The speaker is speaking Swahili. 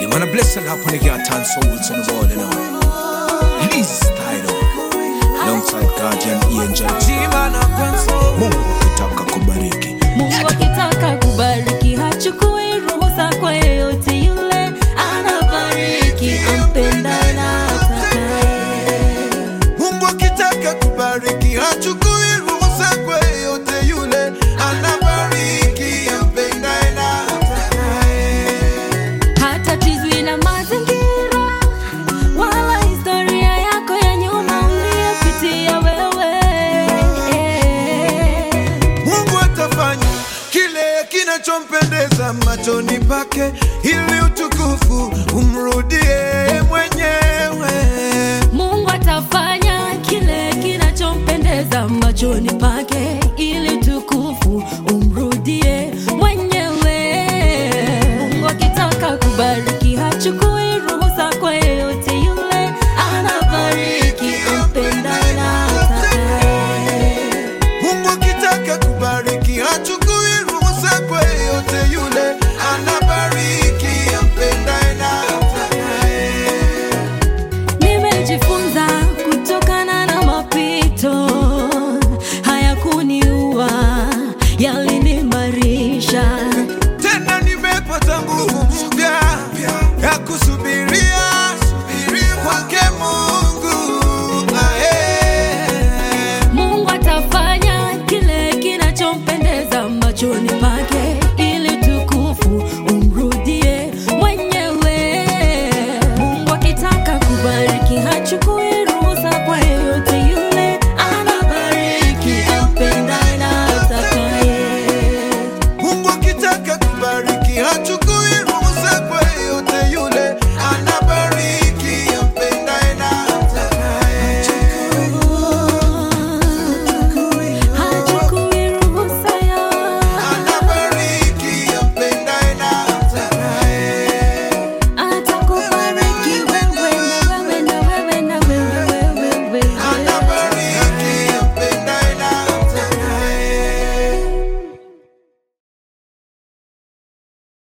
Yeah, man, I bless a lot when they get time souls on the wall, you know. Please, title. Alongside Guardian Angel. G-Man, Mungu akitaka kubariki. Mungu akitaka kubariki hachukui ruhusa kwa yeyote yule, anabariki ampenda na atakaye. Mungu akitaka kubariki hachukui ruhusa kwa yeyote yule, anabariki ampendaye na atakaye. Hatatizwi na mazingira wala historia yako ya nyuma uliyopitia wewe. Mungu atafanya kile kinachompendeza machoni pake, ili utukufu umrudie mwenyewe. Mungu atafanya kile kinachompendeza machoni pake ili